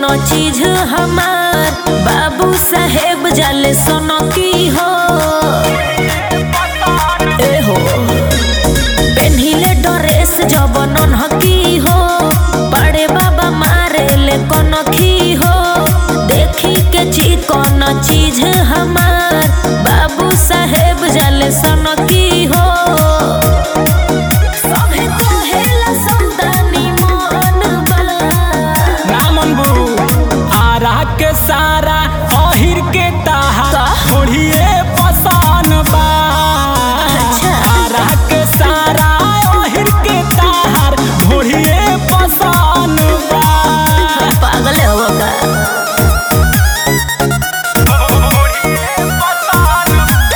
कोनो चीज हमार बाबू साहेब जाले सोनो की हो ए हो पेन्हिले ड्रेस जब नन्हकी हो बड़े बाबा मारे ले कोनो खी हो देखी के ची कोनो चीज हमार बाबू साहेब जाले सोनो की हो सभे कहेला समदानी मन बा रामनबू आरा के सारा अहिर के ताहा का? ओढ़िए पसान बा अच्छा। आरा के सारा अहिर के ताहार ओढ़िए पसान बा पागल हो का ओढ़िए पसान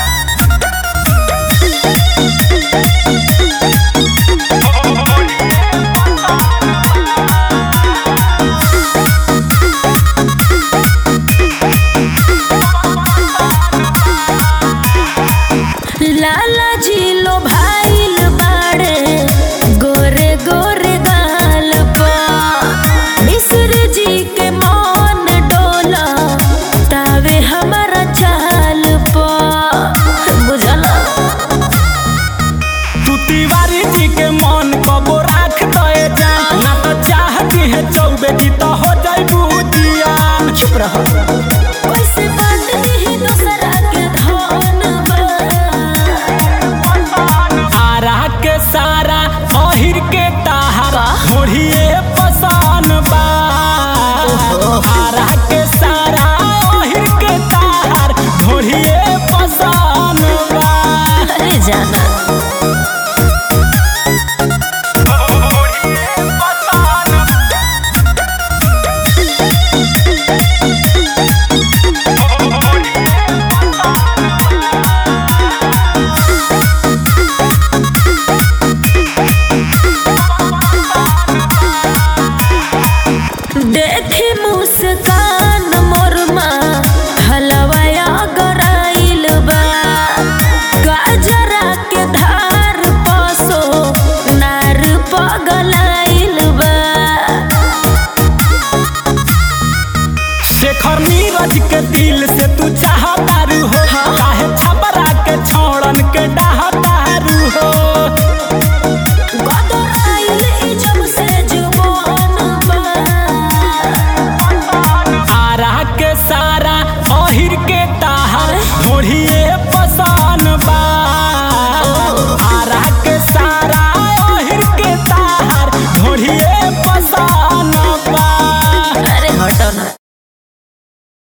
लाला जी लो भाईल बाड़े गोरे गोरे गाल पा मिस्र जी के मौन डोला तावे हमारा चाल पा बुझला तू तिवारी जी के मन कबो राख दे जा ना तो चाहती है चौबे जी तो हो जाई बुदियान चुप रहो कैसे बात नहीं दूसरा के धन बा आरा के सारा अहिर के ताहारा का? घोड़िए पसान बा आरा के सारा अहिर के ताहार घोड़िए पसान बा अरे जाना घोड़िए पसान देखी मुस्कान मोरमा हलवाया गराइल बा गाजरा के धार पसो नार पगलाइल बा शेखर नीरज के दिल से तू चाहतारू हो काहे छबरा के छोड़न के डा